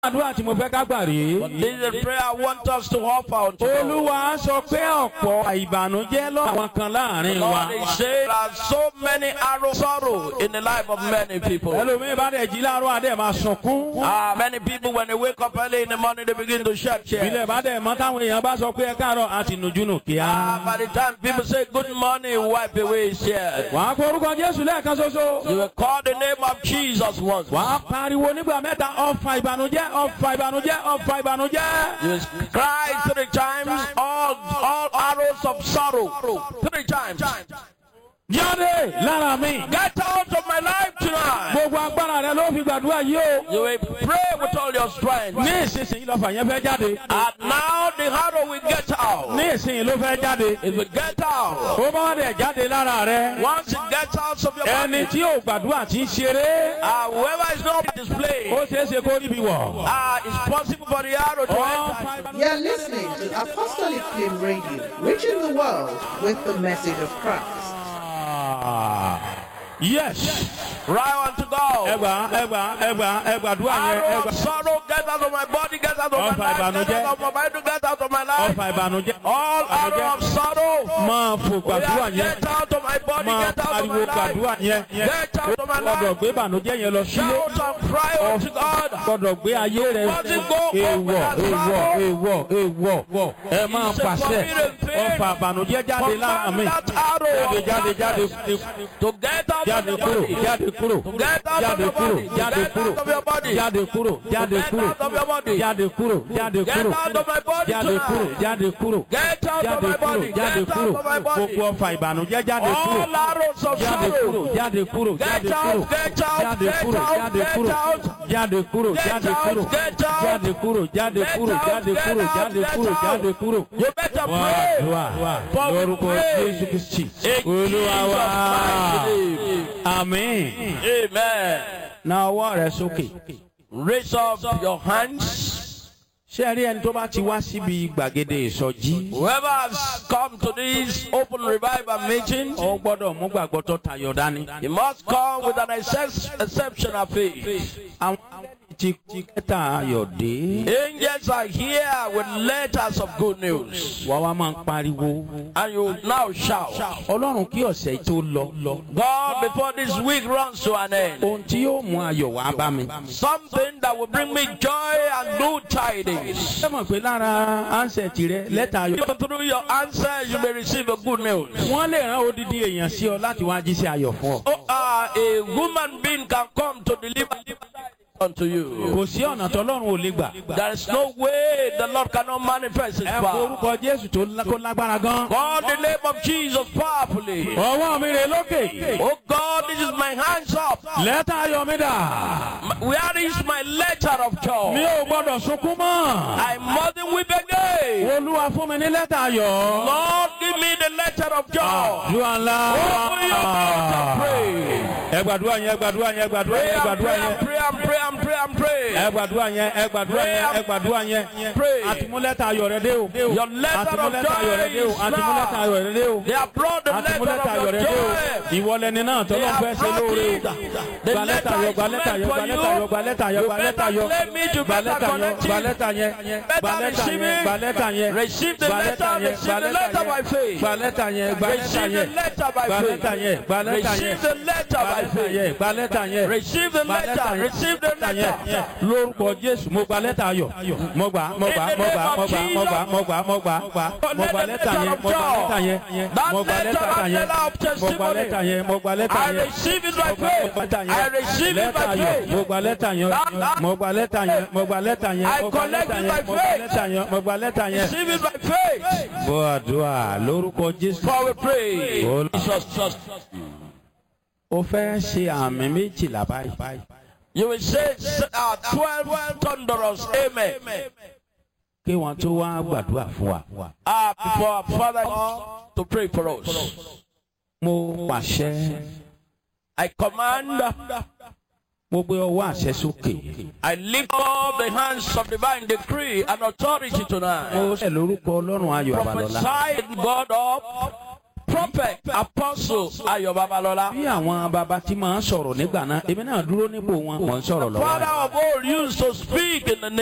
àdúrà tí mo fẹ́ ká gbà rèé. But this is a prayer I want us to offer unto God. olúwa sọ pé ọ̀pọ̀ ìbànújẹ́ lọ àwọn kan láàrin wa. Lord, he said there are so many arrows sorrow in the life of many people. ẹlòmíín bá dẹ̀ jí láàárọ̀ adé máa sunkún. Ah, many people when they wake up early in the morning they begin to shed tears. ilé bá dẹ̀ mọ́ táwọn èèyàn bá sọ pé ẹ káàárọ̀ àti nùjúnù Ah, kíá. by the time people say good morning, wipe away his tears. wàá kó orúkọ jésù lẹ́ẹ̀kan ṣoṣo. You will call the name of Jesus once. wàá pariwo nígbà mẹ́ta ọ̀fà ìbànújẹ́ ọ̀fà ìbànújẹ́ ọ̀fà ìbànújẹ́. You will cry three times, all, all arrows of sorrow. Three times. jáde lára mi. Get out of my life tonight. gbogbo agbára rẹ ló fi gbàdúrà yìí o. You will pray with all your strength. ní ìsinsìnyí lọ́fà yẹn fẹ́ jáde. And now the arrow will get out. ní ìsinsìnyí ló fẹ́ jáde. It will get out. ó bá wà dẹ̀ jáde lára rẹ. Once it gets out of your ẹni body, tí ò gbàdúrà tí ń ṣeré. uh, whoever is not displayed, ó ṣeé ṣe kó ríbi wọ̀. uh, it's possible for the arrow to enter. ọ̀fà ìbànújẹ́. You're listening to Apostolic Flame Radio, reaching the world with the message of Christ. Ah, yes. Right unto God. ẹgbà ẹgbà ẹgbà ẹgbàdúrà yẹn Arrow ẹgbà. of sorrow, get out of my body, get out of my Ọfà life, get ìbànújẹ́. out of my mind, get out of my life. ọ̀fà ìbànújẹ́. All arrow of sorrow, máa fò gbàdúrà yeah, yẹn. get out of my body, máa get out of pariwo my gbàdúrà life. yẹn. Get out of my gbọ́dọ̀ life. gbé ìbànújẹ́ yẹn lọ sílé. Shout and cry unto God. gbọ́dọ̀ gbé ayé rẹ. Must go èèwọ̀ over that èèwọ̀ èèwọ̀ èèwọ̀. ẹ máa It's a pàṣẹ. forbidden thing. ọ̀fà ìbànújẹ́ jáde lára mi. Command that arrow jáde of jáde jáde darkness to get out of jáde your kúrò body. jáde kúrò To get out of jáde your kúrò body. To jáde get kúrò out of your body. jáde kúrò jáde Get kúrò out of your body. jáde kúrò jáde Get kúrò out of my body jáde kúrò tonight. jáde kúrò Get out of jáde my kúrò body. jáde Get kúrò out of my body. gbogbo ọfà ìbànújẹ́ jáde All kúrò arrows of jáde kúrò sorrow. jáde kúrò jáde Get kúrò out, get out, jáde get kúrò out, jáde get kúrò out. jáde kúrò Get jáde out, kúrò get out. jáde kúrò jáde Get kúrò out, jáde get kúrò out, jáde get kúrò out. jáde kúrò. You better wá pray. àdúrà For we lórúkọ pray. Jésù Kristi In Olúwa Jesus' wá mighty name. àmín. Amen. na ọwọ́ rẹ sókè. Raise up your hands. ṣé ẹ rí ẹni tó bá ti wá síbi gbàgede ìsọjí. Whoever has come to this open revival meeting, ó gbọ́dọ̀ mú gbàgbọ́ tó tayọ dání. he must come with an excess, exceptional faith. àwọn ti ti kẹta ayọ̀ dé. Angels are here with letters of good news. wà wá máa ń pariwo. And you now shout, ọlọ́run kí ọ̀sẹ̀ yìí tó lọ. God, before this week runs to an end, ohun tí yóò mú ayọ̀ wá bá mi. something that will bring me joy and good tidings. ṣé mọ̀ pé lára ansẹ̀tì rẹ lẹ́tà ayọ̀. Even through your answer, you may receive a good news. wọ́n lè rán odidi èèyàn sí ọ láti wá jíṣẹ́ ayọ̀ fún ọ. Oh, uh, a woman being can come to deliver unto you. kò sí ọ̀nà tọ́lọ́run ò lè gbà. There is no way the Lord cannot manifest His ẹ kó power. orúkọ jésù tó lá- kó lágbára gan. Call the name of Jesus powerfully. ọwọ́ mi rè lókè. Oh God, this is my hands up. lẹ́tà ayọ̀ mi dà. Where is my letter of mi joy? ò gbọ́dọ̀ sunkún mọ́. I mustn't weep again. olúwa fún mi ní lẹ́tà ayọ̀. Lord, give me the letter of joy. àdúrà ńlá. Open your mouth and pray. ẹ gbàdúrà yẹn ẹ gbàdúrà yẹn ẹ gbàdúrà Pray yẹn ẹ and gbàdúrà pray yẹn. and pray and pray and pray and pray. ẹ gbàdúrà yẹn ẹ gbàdúrà yẹn ẹ gbàdúrà yẹn. Pray. àtìmúlẹ́tà ayọ̀ rẹ dé o. Your letter of àtìmúlẹ́tà ayọ̀ rẹ dé o. joy is àtìmúlẹ́tà now. ayọ̀ rẹ dé o. They have brought the letter àtìmúlẹ́tà of ayọ̀ your rẹ dé o. joy. ìwọlẹ́ni náà They tọ́lọ́ fẹ́ have ṣe brought lóore it. o. The gba lẹ́tà letter ayọ̀ is gba lẹ́tà meant ayọ̀ for gba lẹ́tà ayọ̀ you. gba lẹ́tà ayọ̀ You gba lẹ́tà better ayọ̀. claim it, you gba better lẹ́tà yẹn connect gba it. lẹ́tà yẹn gba Better lẹ́tà receive yẹn it. gba lẹ́tà yẹn. Receive the gba letter, lẹ́tà yẹn receive gba the lẹ́tà letter by yẹn faith. gba lẹ́tà yẹn gba lẹ́tà Receive the yẹn letter by gba faith. lẹ́tà yẹn gba lẹ́tà yẹn Receive the letter gba by lẹ́tà faith. yẹn gba lẹ́tà yẹn Receive the gba lẹ́tà letter. yẹn Receive the lẹ́tà yẹn letter. lórúkọ jésù mo gba lẹ́tà ayọ̀ mo gbà mo gbà mo gbà mo gbà mo gbà mo gbà mo gbà mo gbà lẹ́tà yẹn mo gbà lẹ́tà yẹn mo gbà lẹ́tà yẹn mo gbà lẹ́tà yẹn mo gbà lẹ́tà I yẹn receive it by mo gbà faith. lẹ́tà I yẹn receive it lẹ́tà by ayọ̀ faith. mo gbà lẹ́tà yẹn mo gbà lẹ́tà yẹn mo gbà lẹ́tà yẹn I mo gbà collect lẹ́tà it yẹn by mo gbà faith. lẹ́tà yẹn mo gbà lẹ́tà yẹn. Receive it by faith. bọ́ àdúrà lórúkọ jésù. For we pray. Ol- Jesus, just. ó fẹ́ ṣe àmì méjìlá báyìí. You will say uh, 12 thunderous amen. kí wọ́n tó wá gbàdúrà fún wa. Uh, before our Father to pray for us. mo pàṣẹ I command, mo gbé ọwọ́ àṣẹ sókè. I lift up the hands of divine decree and authority tonight. mo ṣe lórúkọ ọlọ́run ayọ̀ àbàlọ́lá. Prophesy God up prophet, apostle Ayo Babalola. bí àwọn baba tí máa ń sọ̀rọ̀ nígbà náà èmi náà dúró nípò wọn mò ń sọ̀rọ̀ lọ́wọ́. Father of all used to speak in the